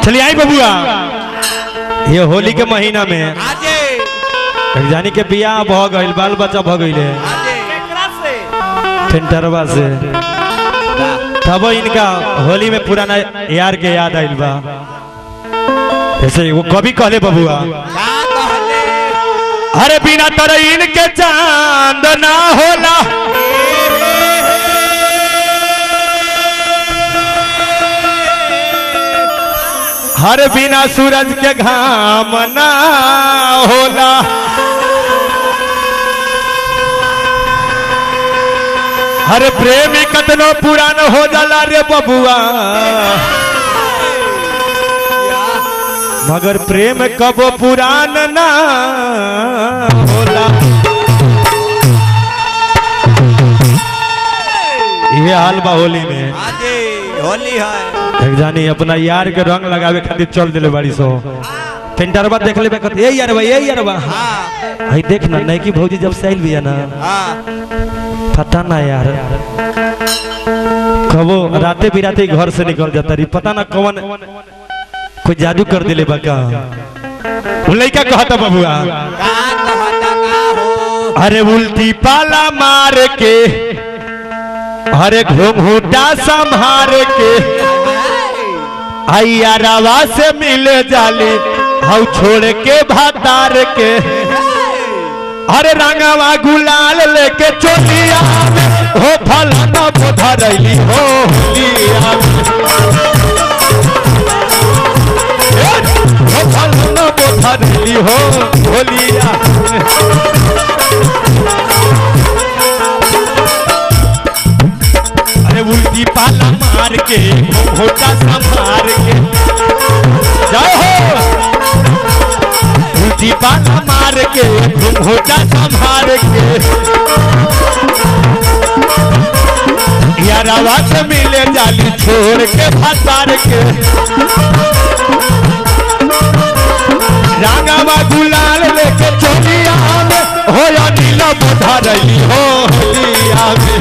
चलिए आई बबुआ ये होली के महीना में आजे जानी के बियाह भ गइल बाल बच्चा भ गइले आजे केकरा से टेंटरवा से तब इनका होली में पुराना यार के याद आइल बा ऐसे वो कभी कहले बबुआ का कहले अरे बिना तर इनके चांद ना होला हर बिना सूरज के घाम ना होला हर प्रेमी कतनो पुरान हो जाला रे बबुआ मगर प्रेम कबो पुरान ना होला ये हाल बा होली में आजे होली है एक जानी अपना यार के रंग लगावे खातिर चल दिले बाड़ी सो टेंटरवा देख लेबे कहते ए यारवा ए यारवा हाँ हई देख ना नैकी भौजी जब से आइल बिया ना हाँ पता ना यार कबो राते बिराते घर से निकल जाता रही पता ना कौन कोई जादू कर दिले बा का वो लइका कहता बबुआ का कहता का हो अरे उल्टी पाला मार के अरे घूंघूटा संभार के आइया रवा से मिले जाली हाउ छोड़ के भातार के अरे रंगवा गुलाल लेके चोलिया में हो फलाना बोधा रही हो होलिया में। ए, हो फलाना बोधा रही हो होलिया में। अरे उल्टी पाला मार के होटा संभार के जाओ हो उल्टी पाला मार के होटा संभार के यारावा से मिले जाली छोड़ के भतार के रांगावा गुलाल लेके चोलिया में हो या नीला बुधा रही हो होलिया में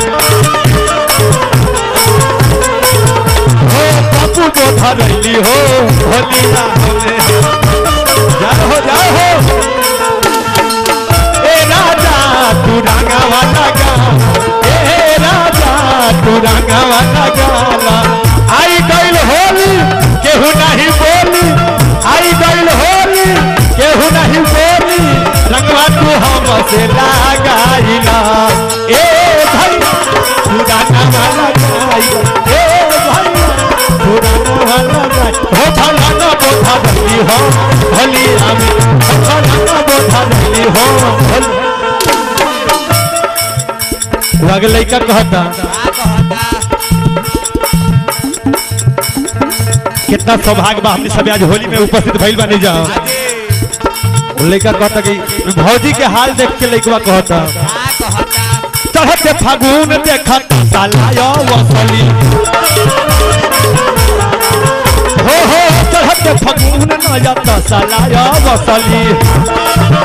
हो पप्पू बुधा रही हो होलिया में जाओ हो जाओ हो ए राजा तू रांगावा लगा ए राजा तू रांगावा लगा आई गइल होली केहू नहीं बोली आई गइल होली केहू नहीं बोली रंगवा तू हमसे लगाइला ए भाई तू रांगावा लगाई ए भाई तू रांगावा लगाई हो फलाना बोधा रही हो होली आमी हो फलाना बोधा रही हो होली लगे लइका कहता का कहता कितना सौभाग्य बा हमने सब आज होली में उपस्थित भइल बानी जा आजे लइका कहता कि भौजी के हाल देख के लइकवा कहता का कहता चढ़ते फागुन देखता सालाया वसली हो हो चढ़ते फागुन न जाता सालाया वसली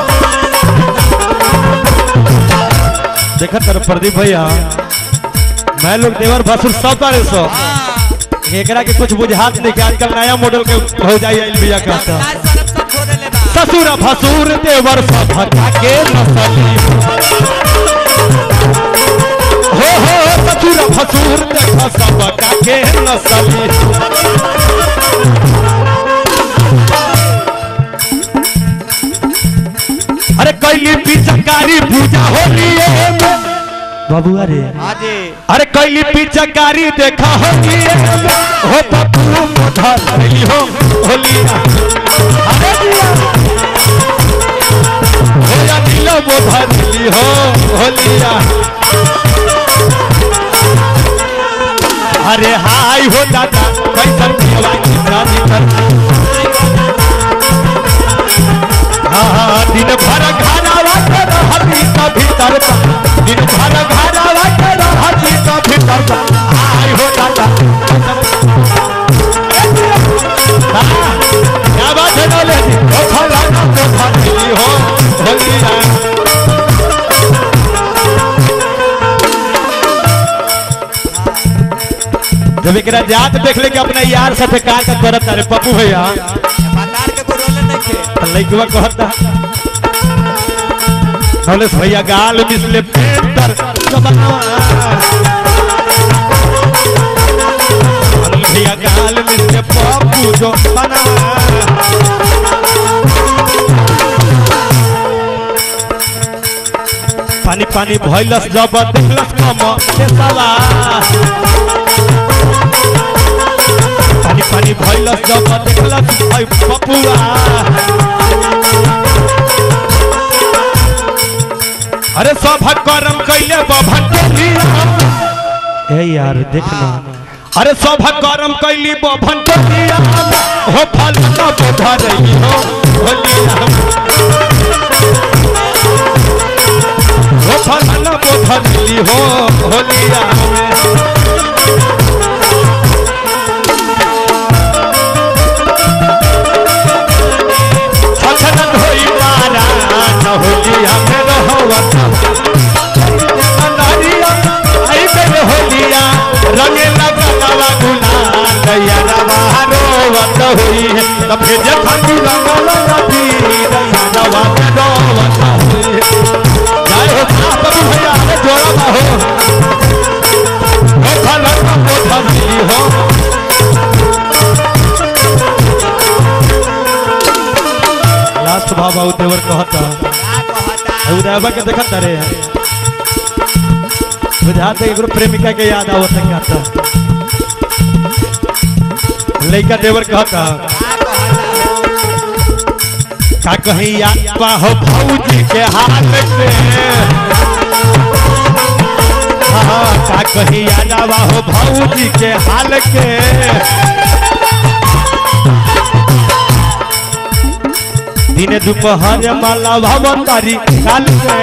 देखा तर प्रदीप भैया मैं लोग देवर भसुर सब तारे सो एकरा के कुछ बुझात नहीं कि आजकल नया मॉडल के हो जाई आइल बिया कहता आज सरफ सब छोड़े ले बा ससुर भसुर देवर सब भगा के नसली हो हो ससुर भसुर देख सब भगा के नसली अरे कैली पिचकारी पूजा होली बाबुआ रे आजे अरे कैली पिचकारी देखा होली हो पप्पू मोधा लड़ी हो होलिया अरे दिया होया नीलो मोधा लड़ी हो होलिया अरे हाय हो दादा कैसन जीवा की जानी कर हाँ हाँ, दिन भर घाना के रहती का भीतर बा। दिन भर घाना के रहती का भीतर बा। हाय हो दादा हाँ, क्या बात है नौले जी ओ फलाना को फली हो होलिया जब एकरा जात देख ले के अपना यार साथे का का करत अरे पप्पू भैया भंडार के गोरोले नहीं खे लइकवा कहता नवलेश भैया गाल मिसले पेंटर जबनवा नवलेश भैया गाल मिसले पप्पू जो बनवा पानी पानी भइलस जब देखलस कम से सवा पानी पानी भइलस जब देखलस ओइ पपुआ अरे सब करम कैले बभन के लिया ए यार देखना अरे सब करम कैली बभन के लिया हो फल न बोधरई हो होलिया हो फल न बोधरई हो होलिया में छछन होई मारा न होलिया में रहवत नारिया आई बेर होलिया रंगे लगलवा गुलाल दैया रवा रोवत होई है तब फिर जे खाती रंगल नदी दैया रवा रोवत होई है जय हो बाप भैया रे जोड़ा हो हो फलन को धरली हो लास्ट बाबा देवर कहता का कहता उदयबा के देखत रे बुझाते एगो प्रेमिका के याद आवत है कहता लइका देवर कहता का कहता का कहीं याद पा हो भौजी के हाथ में हाँ का कहीं याद आवा हो भौजी के हाल के दिन दोपहर माला भवतारी काल के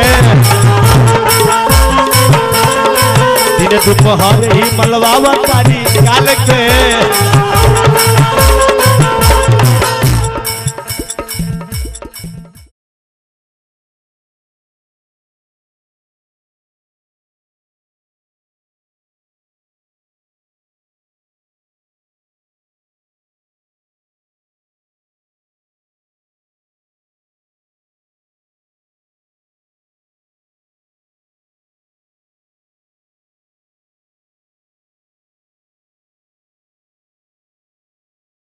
दिन दोपहर ही मलवावतारी काल के